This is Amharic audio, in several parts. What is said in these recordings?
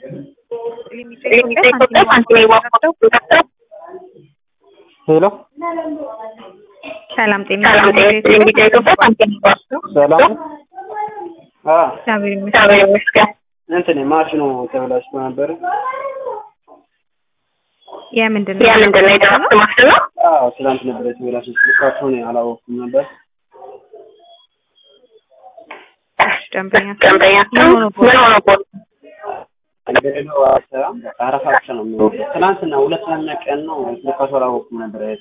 ሄሎ ሰላም ጤና ሰላም ጤና ይስጥልኝ። ቢጫ ኢትዮጵያ ሳንቲም ባስቶ ሰላም አ እግዚአብሔር ይመስገን። እግዚአብሔር ይመስገን። እንትን ማሽኑ ተበላሽቶ ነበር። የምንድን ነው? የምንድን ነው የድራፍት ማሽን ነው? አዎ ትናንት ነበር የተበላሸው። ስልካቸውን አላወኩም ነበር። እሺ፣ ደንበኛ ደንበኛቸው ምን ሆኖ ምን ሆኖ እንደሌለው አሰራም በቃ አረፋ ብቻ ነው የሚወጣው። ትናንትና ሁለተኛ ቀን ነው ስልካቸው አላወኩም ነበር። አይተ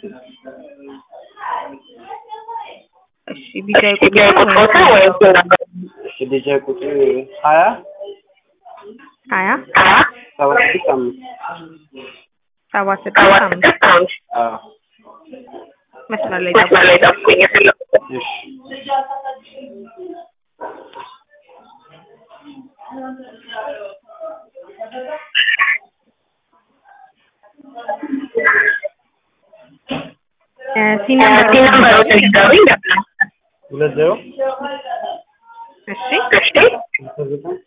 እሺ፣ ቢጫ ቢጫ ቁጥሮታ ወይም እሺ ዲጄ ቁጥር ሀያ ሀያ ሰባ ስድስት አምስት ሰባ ሰባት ስድስት አምስት ስድስት አምስት አዎ መስመር ላይ መስመር ላይ ጠብቁኝ የፈለኩት እሺ ሲነምበሩ ሲነምበሮች ንገሩኝ ነበር። ሁለት ዜሮ እሺ እሺ ስልሳ ዘጠኝ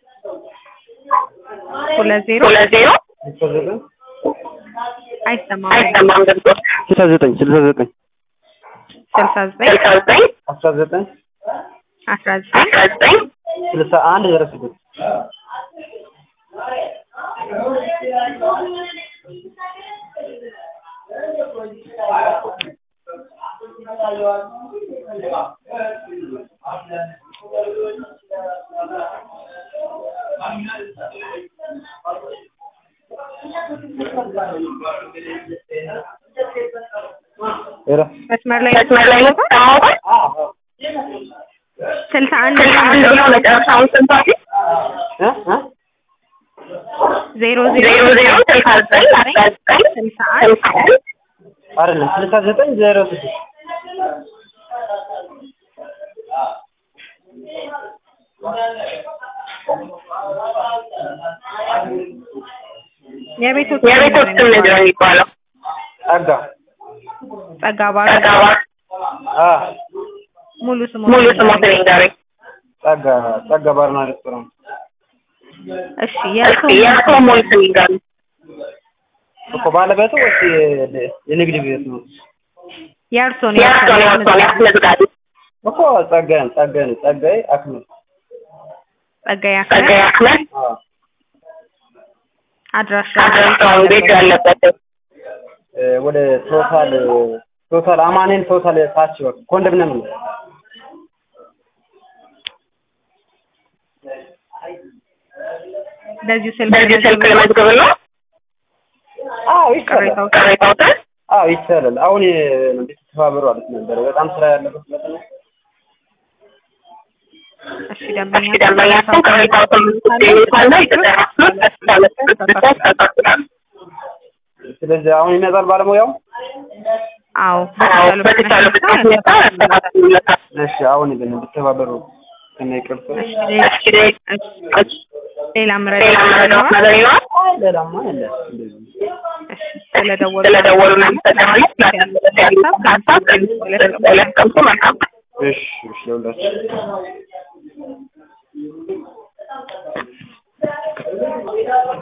ሁለት ዜሮ ሁለት ዜሮ ስልሳ ዘጠኝ አይሰማም አይሰማም ድምፆች ስልሳ ዘጠኝ ስልሳ ዘጠኝ ስልሳ ዘጠኝ ስልሳ ዘጠኝ አስራ ዘጠኝ አስራ ዘጠኝ አስራ ዘጠኝ ስልሳ አንድ ዜሮ ስድስት ሄሎ መስመር ላይ መስመር ላይ ነው ተሰማሁት። ስልሳ አንድ ስልሳ አንድ ነው መጨረሻውን ስንት አለ? እ እ ዜሮ ዜሮ ዜሮ ዜሮ ስልሳ ዘጠኝ አስራ ዘጠኝ ስልሳ አንድ ስልሳ አንድ አይደለም ስልሳ ዘጠኝ ዜሮ ስድስት የቤቶች የቤቶች ስም ምንድን ነው የሚባለው? ጸጋ ጸጋ ባር ጸጋባ አ ሙሉ ስሙ ሙሉ ስሞትን ንገሩኝ። ጸጋ ጸጋ ባርና ሬስቶራንት እሺ የእርሶ እስኪ የእርስዎ ሙሉ ስም ይንገሩኝ። እኮ ባለቤቱ ወይስ የ- የንግድ ቤት ነው? የእርሶን የእርስዎን የእርስዎን ያስመዝጋቢ እኮ ጸጋዬ ነው ጸጋዬ ነው ጸጋዬ አክመል ጸጋዬ ጸጋዬ አክመል አክመል አ አድራሻ አድራሻውን ቤት ያለበት እ ወደ ቶታል ቶታል አማኔን ቶታል ታች በቃ ኮንዶሚኒየም ነው። በዚሁ ስልክ በዚህ ስልክ ለመዝገብ ነው አዎ ይቻላል። ቅሬታው ቅሬታዎትን አዎ ይቻላል። አሁን እንድትተባበሩ አለት ነበር። በጣም ስራ ያለበት ስለሆነ እሺ ደንበኛ እስኪ ደንበኛችን ቅሬታዎትን ካለ የተደረሱት ያስተካክላሉ። ስለዚህ አሁን ይመጣል ባለሙያው። አዎ አዎ በተቻለ ፍጥነት ሁኔታ ያስተካክሉለታል። እሺ አሁን ግን እንድትተባበሩ ከነ ይቅርታ። እስኪ ሌላ ምረዳ ሌላ መረዳት ነገር ይኖራል? አይ ሌላማ የለም እንደዚህ እሺ ስለደወሉ ስለደወሉ እናመሰግናለን። ስላዳመጡት ያሉት ሀሳብ ለስቀምጡ መልካም እሺ እሺ ለሁላችሁ